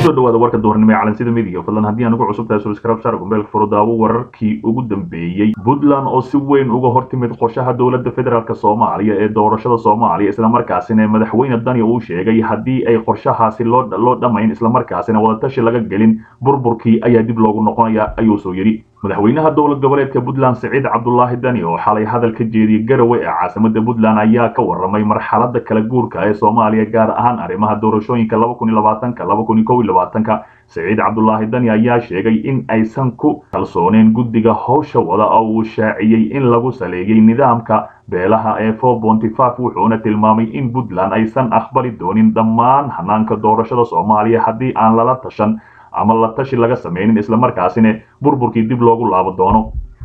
kusoo dhawaada warka duhurnimo ee calansida midiga fadlan haddii aan ugu cusub tahay subscribe share gombeelka furudaawo wararkii ugu dambeeyey puntland oo si weyn uga hortimid qorshaha dowladda federaalk soomaaliya ee doorashada soomaaliya islamarkaasina madaxweyne dani uu sheegay haddii ay qorshahaasi loo dhammayn islamarkaasina wadatashi laga gelin burburkii ayaa dib loogu noqonaya ayuu soo yidhi madaxweynaha dowlad goboleedka puntland siciid cabdulaahi dani oo xalay hadal ka jeediyey garowe ee caasimada puntland ayaa ka waramay marxalada kala guurka ee soomaaliya gaar ahaan arrimaha doorashooyinka siciid cabdulaahi dani ayaa sheegay in aysan ku kalsooneen guddiga howsha wada oo uu shaaciyey in lagu saleeyey nidaamka beelaha ee wuxuuna tilmaamay in puntland aysan aqbali doonin dhammaan hanaanka doorashada soomaaliya haddii aan lala tashan ama la tashi laga samaynin islamarkaasina burburkii dib loogu laabo doono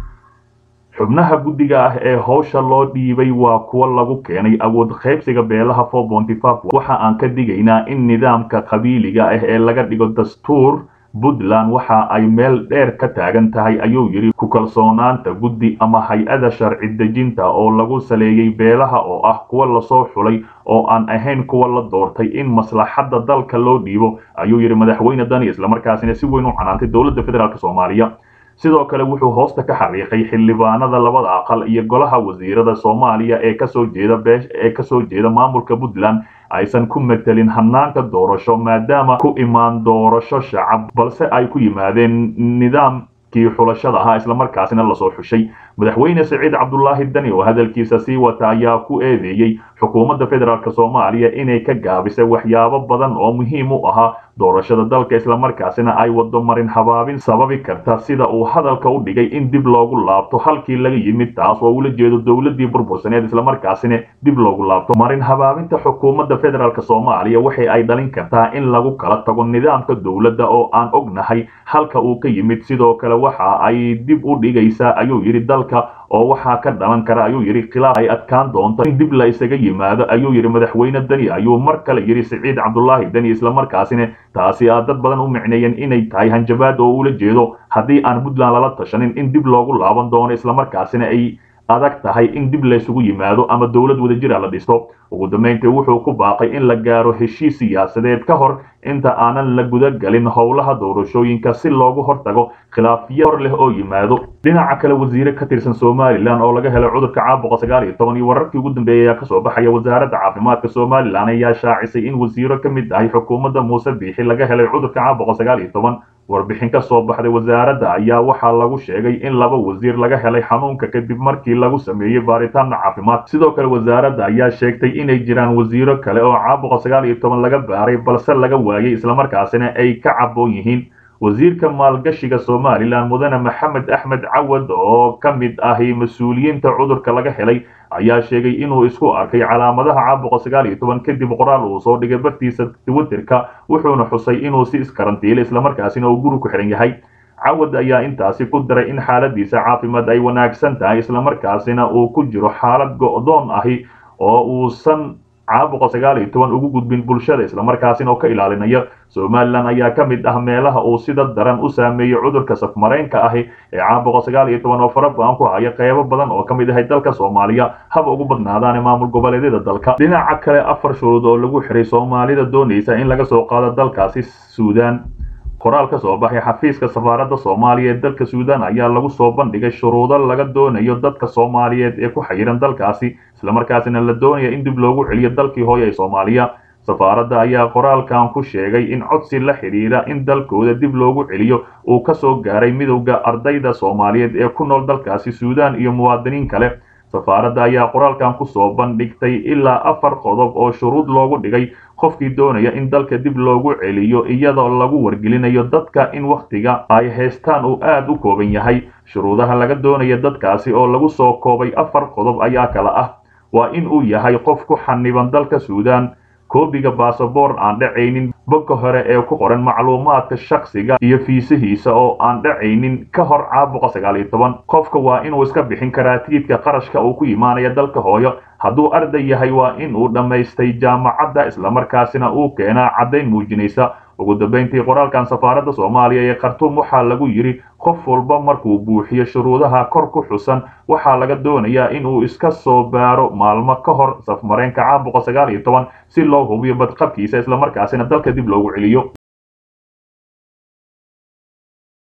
xubnaha guddiga ah ee howsha loo dhiibay waa kuwa lagu keenay awood qaybsiga beelaha waxa aan ka digaynaa in nidaamka qabiiliga ah ee laga dhigo dastuur puntland waxa ay meel dheer ka taagan tahay ayuu yidhi ku kalsoonaanta guddi ama hay-ada sharci dejinta oo lagu saleeyey beelaha oo ah kuwa lasoo xulay oo aan ahayn kuwa la doortay in maslaxadda dalka loo dhiibo ayuu yidhi madaxweyne dani islamarkaasina si weyn u canaantay dowladda federaalk soomaaliya sidoo kale wuxuu hoosta ka xariiqay xildhibaanada labada aqal iyo golaha wasiirada soomaaliya ee kasoo jeeda ee kasoo jeeda maamulka puntland aysan ku metelin hanaanka doorasho maadaama ku imaan doorasho shacab balse ay ku yimaadeen nidaamkii xulashada ahaa islamarkaasina lasoo xushay madaxweyne siciid cabdulaahi dani oo hadalkiisa sii wata ayaa ku eedeeyey xukuumadda federaalk soomaaliya inay ka gaabisay waxyaabo badan oo muhiim u ahaa doorashada dalka islamarkaasina ay wado marin habaabin sababi karta sida uu hadalka u dhigay in dib loogu laabto halkii laga yimid taas oo ula jeedo dowladii burbursaneed islamarkaasina dib loogu laabto marin habaabinta xukuumadda federaalk soomaaliya waxay ay dhalin kartaa in lagu kala tago nidaamka dowladda oo aan ognahay halka uu ka yimid sidoo kale waxa ay dib u dhigaysaa ayuu yidhi dalka oo waxaa ka dhalan kara ayuu yidhi khilaaf ay adkaan doonto in dib la isaga yimaado ayuu yidhi madaxweyne dani ayuu mar kale yidhi siciid cabdulaahi dani islamarkaasina taasi aa dad badan u micneeyeen inay tahay hanjabaad oo ula jeedo haddii aan puntland lala tashanin in dib loogu laaban doono islamarkaasina ay adag tahay in dib laysugu yimaado ama dowlad wadajira la dhisto ugu dambayntii wuxuu ku baaqay in la gaaro heshiis siyaasadeed ka hor inta aanan la gudagelin howlaha doorashooyinka si loogu hortago khilaafyo hor leh oo yimaado dhinaca kale wasiire ka tirsan somalilan oo laga helay cudurka caabuqa sagaal iyo toban iyo wararkii ugu dambeeyay ayaa kasoo baxaya wasaaradda caafimaadka somalilan ayaa shaacisay in wasiiro ka mid ahay xukuumadda muuse biixi laga helay cudurka caabuqa sagaal iyo toban warbixin ka soo baxday wasaaradda ayaa waxaa lagu sheegay in laba wasiir laga helay xanuunka kadib markii lagu sameeyey baaritaanna caafimaad sidoo kale wasaaradda ayaa sheegtay inay jiraan wasiiro kale oo caabuqa sagaal iyo toban laga baaray balse laga waayey islamarkaasina ay ka caboon yihiin wasiirka maalgashiga somalilan mudane maxamed axmed cawad oo ka mid ahi mas-uuliyiinta cudurka laga helay ayaa sheegay inuu isku arkay calaamadaha caabuqa sagaal iyo toban kadib qoraal uu soo dhigay bartiisa twitterka wuxuuna xusay inuu si iskarantiilay islamarkaasina uu guri ku xihan yahay cawad ayaa intaasi ku daray in xaaladiisa caafimaad ay wanaagsan tahay islamarkaasina uu ku jiro xaalad go'doon ahi oo uusan caabuqa sagaal iyo toban ugu gudbin bulshada islamarkaasina oo ka ilaalinaya somalilan ayaa ka mid ah meelaha uu sida daran u saameeyey cudurka safmareenka ahi ee caabuqa sagaal iyo toban oo fara go-an ku haya qeybo badan oo ka mid ahay dalka soomaaliya haba ugu badnaadaane maamul goboleedyada dalka dhinaca kale afar shuruud oo lagu xiray soomaalida doonaysa in laga soo qaado dalkaasi suudaan qoraal ka soo baxay xafiiska safaaradda soomaaliya ee dalka suudaan ayaa lagu soo bandhigay shuruudo laga doonayo dadka soomaaliyeed ee ku xayiran dalkaasi islamarkaasina la doonaya in dib loogu celiyo dalkii hooye ee soomaaliya safaaradda ayaa qoraalkan ku sheegay in codsi la xidhiira in dalkooda dib loogu celiyo uu ka soo gaaray midowda ardayda soomaaliyeed ee ku nool dalkaasi suudaan iyo muwaadiniin kale safaaradda ayaa qoraalkan ku soo bandhigtay ilaa afar qodob oo shuruud loogu dhigay qofkii doonaya in dalka dib loogu celiyo iyadoo lagu wargelinayo dadka in wakhtiga ay haystaan uu aad u kooban yahay shuruudaha laga doonaya dadkaasi oo lagu soo koobay afar qodob ayaa kala ah waa in uu yahay qof ku xaniban dalka suudaan koobiga basaboor aan dhacaynin bogga hore ee ku qoran macluumaadka shakhsiga iyo fiisihiisa oo aan dhacaynin ka hor caabuqa sagaal iyo toban qofka waa inuu iska bixin karaa tiidka qarashka uu ku imaanaya dalka hooyo hadduu arday yahay waa in uu dhammaystay jaamacadda islamarkaasina uu keenaa caddayn muujinaysa ugu dambayntii qoraalkan safaaradda soomaaliya ee khartuum waxaa lagu yidhi qof walba markuu buuxiyo shuruudaha kor ku xusan waxaa laga doonayaa inuu iska soo baaro maalmo ka hor safmareenka caabuqa sagaal iyo toban si loo hubiyo badqabkiisa islamarkaasina dalka dib loogu celiyo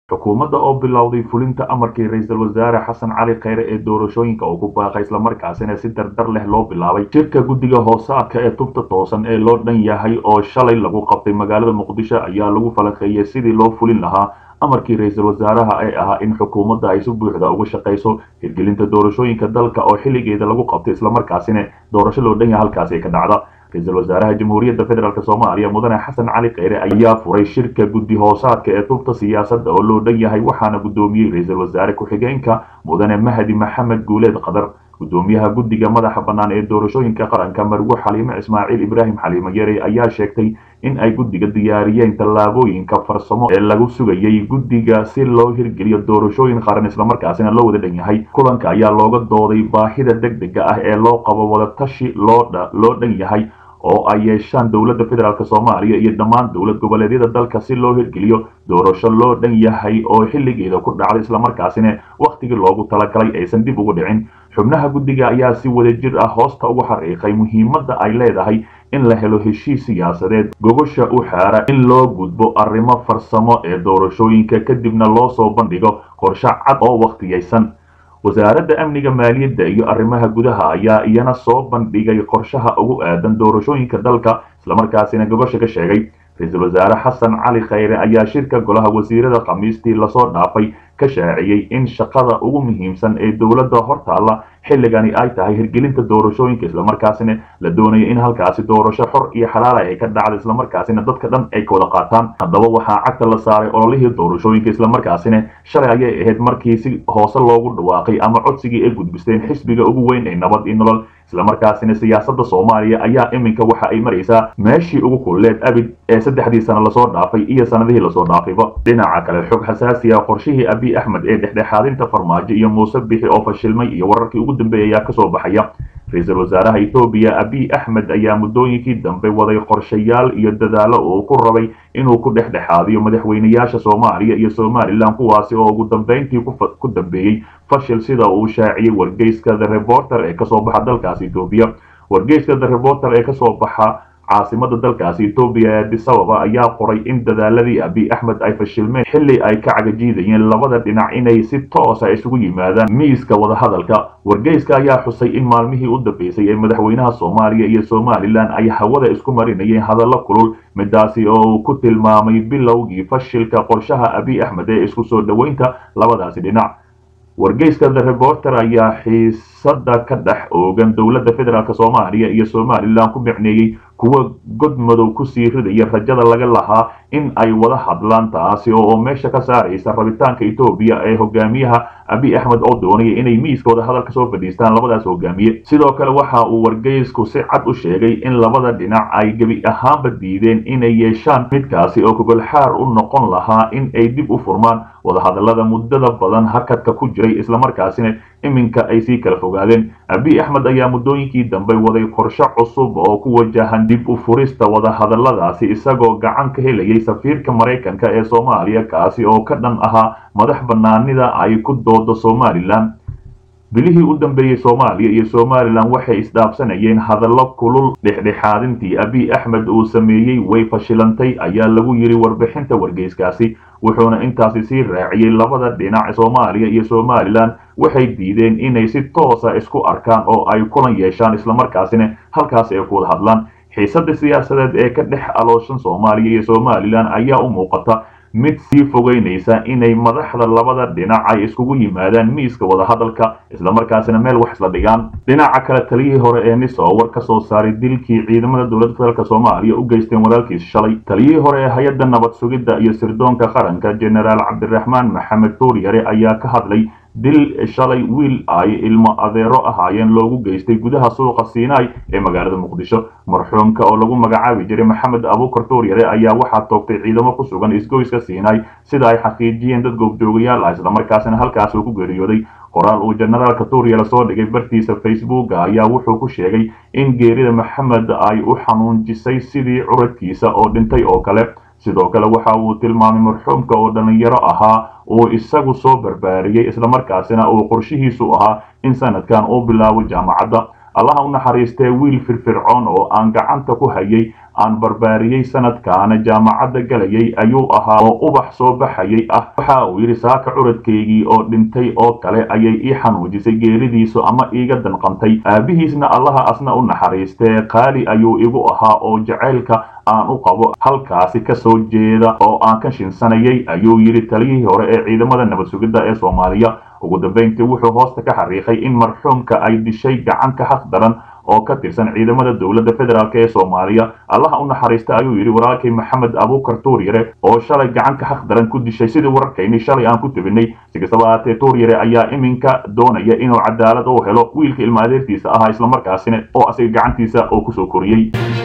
xukuumadda oo bilowday fulinta amarkii ra-iisul wasaare xasan cali kheyre ee doorashooyinka uu ku baaqay islamarkaasina si dardar leh loo bilaabay shirka guddiga hoosaadka ee tubta toosan ee loo dhan yahay oo shalay lagu qabtay magaalada muqdisho ayaa lagu falaqeeyey sidii loo fulin lahaa amarkii ra-iisul wasaaraha ee ahaa in xukuumadda ay si buuxda uga shaqayso hirgelinta doorashooyinka dalka oo xilligeeda lagu qabtay islamarkaasina doorasho loo dhan yahay halkaasi ka dhacda ra-iisul wasaaraha jamhuuriyadda federaalk soomaaliya mudane xasan cali kheyre ayaa furay shirka guddi hoosaadka ee tubta siyaasadda oo loo dhan yahay waxaana guddoomiyey ra-iisul wasaare ku-xigeenka mudane mahdi maxamed guuleed qadar guddoomiyaha guddiga madaxa bannaan ee doorashooyinka qaranka marwo xaliime ismaaciil ibraahim xaliime yare ayaa sheegtay in ay guddiga diyaariyeen tallaabooyinka farsamo ee lagu sugayay guddiga si loo hirgeliyo doorashooyin qaran islamarkaasina loo wada dhan yahay kulanka ayaa looga dooday baahida deg dega ah ee loo qabo wadatashi loo dhan yahay oo ay yeeshaan dowladda federaalk soomaaliya iyo dhammaan dowlad goboleedyada dalka si loo hirgeliyo doorasho loo dhan yahay oo xilligeeda ku dhacday islamarkaasina wakhtigii loogu talagalay aysan dib ugu dhicin xubnaha guddiga ayaa si wadajir ah hoosta ugu xariiqay muhiimadda ay leedahay in la helo heshiis siyaasadeed gogosha u xaara in loo gudbo arrimo farsamo ee doorashooyinka kadibna loo soo bandhigo qorshe cad oo wakhtiyaysan wasaaradda amniga maaliyadda iyo arrimaha gudaha ayaa iyana soo bandhigay qorshaha ugu aadan doorashooyinka dalka islamarkaasina gogosha ka sheegay ra-iisul wasaare xasan cali kheyre ayaa shirka golaha wasiirada khamiistii lasoo dhaafay ka shaaciyey in shaqada ugu muhiimsan ee dowladda hortaalla xilligani ay tahay hirgelinta doorashooyinka islamarkaasina la doonayo in halkaasi doorasho xor iyo xalaala ay ka dhacdo islamarkaasina dadka dhan ay ka wada qaataan haddaba waxaa cagta la saaray ololihii doorashooyinka islamarkaasina shalay ayay ahayd markii si hoose loogu dhawaaqay ama codsigii ay gudbisteen xisbiga ugu weyn ee nabad iyo nolol islamarkaasina siyaasadda soomaaliya ayaa iminka waxa ay maraysaa meeshii ugu kulleed abid ee saddexdii sano lasoo dhaafay iyo sanadihii lasoo dhaafayba dhinaca kale xog xasaasiya qorshihii abiy axmed ee dhexdhexaadinta farmaajo iyo muuse bixi oo fashilmay iyo wararkii ugu dambeeyay ayaa kasoo baxaya ra-iisul wasaaraha etoobiya abiy axmed ayaa muddooyinkii dambe waday qorshayaal iyo dadaalo uu ku rabay inuu ku dhexdhexaadiyo madaxweynayaasha soomaaliya iyo somalilan kuwaasi oo ugu dambeyntii ku dambeeyey fashil sida uu shaaciyey wargeyska the reporter ee kasoo baxa dalkaasi etoobiya wargeyska the reporter ee kasoo baxa caasimada dalkaasi etoobiya ee addis ababa ayaa qoray in dadaaladii abiy axmed ay fashilmeen xilli ay ka cagajiidayeen labada dhinac inay si toosa isugu yimaadaan miiska wadahadalka wargeyska ayaa xusay in maalmihii u dambeysay ee madaxweynaha soomaaliya iyo somalilan ay hawada isku marinayeen hadallo kulul midaasi oo uu ku tilmaamay bilowgii fashilka qorshaha abiy axmed ee isku soo dhoweynta labadaasi dhinac wargeyska the reporter ayaa xiisada ka dhex oogan dowladda federaalk soomaaliya iyo somalilan ku micneeyey kuwa god madow kusii ridaya rajada laga lahaa in ay wada hadlaan taasi oo meesha ka saaraysa rabitaanka etoobiya ee hogaamiyaha abiy axmed oo doonaya inay miiska wada hadalka soo fadhiistaan labadaas hogaamiye sidoo kale waxa uu wargeysku si cad u sheegay in labada dhinac ay gebi ahaanba diideen inay yeeshaan midkaasi oo gogolxaar u noqon lahaa in ay dib u furmaan wadahadalada muddada badan hakadka ku jiray islamarkaasina iminka ay sii kala fogaadeen abiy axmed ayaa muddooyinkii dambe waday qorshe cusub oo ku wajahan dib u furista wadahadaladaasi isagoo gacan ka helayay safiirka maraykanka ee soomaaliya kaasi oo ka dhan ahaa madax bannaanida ay ku doodo somalilan bilihii u dambeeyey soomaaliya iyo somalilan waxay isdhaafsanayeen hadallo kulul dhexdhexaadintii abiy axmed uu sameeyey way fashilantay ayaa lagu yidhi warbixinta wargeyskaasi wuxuuna intaasi sii raaciyey labada dhinac soomaaliya iyo somalilan waxay diideen inay si toosa isku arkaan oo ay kulan yeeshaan islamarkaasina halkaas ay ku wada hadlaan xiisada siyaasadeed ee ka dhex alooshan soomaaliya iyo somalilan ayaa u muuqata mid sii fogeynaysa inay madaxda labada dhinac ay iskugu yimaadaan miiska wadahadalka islamarkaasina meel wax isla dhigaan dhinaca kale taliyihii hore ee niso war ka soo saaray dilkii ciidamada dowladda federaalk soomaaliya u geysteen walaalkiis shalay taliyihii hore ee hay-adda nabad sugidda iyo sirdoonka qaranka jenaraal cabdiraxmaan maxamed tuuryare ayaa ka hadlay dil shalay wiil ay ilmo adeero ahaayeen loogu geystay gudaha suuqa siinai ee magaalada muqdisho marxuumka oo lagu magacaabi jiray maxamed abuukar tuuryare ayaa waxaa toogtay ciidamo ku sugan isgoyska siinai sida ay xaqiijiyeen dad goobjoogayaal ah islamarkaasina halkaas uu ku geeriyooday qoraal uu jenaraalka tuuryare soo dhigay bartiisa facebooka ayaa wuxuu ku sheegay in geerida maxamed ay u xanuunjisay sidii curadkiisa oo dhintay oo kale sidoo kale waxa uu tilmaamay marxuumka oo dhallinyaro ahaa uu isagu soo barbaariyey islamarkaasina uu qorshihiisu ahaa in sanadkan uu bilaabo jaamacadda allaha u naxariistee wiil firfircoon oo aan gacanta ku hayay aan barbaariyey sanadkaana jaamacadda galayay ayuu ahaa oo ubax soo baxayay ah waxa uu yidhi saaka curadkaygii oo dhintay oo kale ayay ii xanuujisay geeridiisu ama iiga danqantay aabihiisna allaha asna u naxariistee qaali ayuu igu ahaa oo jacaylka aan u qabo halkaasi ka soo jeeda oo aan ka shinsanayay ayuu yidhi taliyihii hore ee ciidamada nabad sugidda ee soomaaliya ugu dambayntii wuxuu hoosta ka xariiqay in marxuumka ay dishay gacan ka xaq daran oo ka tirsan ciidamada dowladda federaalk ee soomaaliya allaha u naxariista ayuu yidhi walaalkay maxamed abuukar tuuryare oo shalay gacan ka xaq daran ku dishay sidii wararkaynii shalay aan ku tebinay si kastaba ahaatee tuuryare ayaa iminka doonaya inuu cadaalad u helo wiilka ilma adeertiisa ahaa islamarkaasina oo asiga gacantiisa oo kusoo koriyey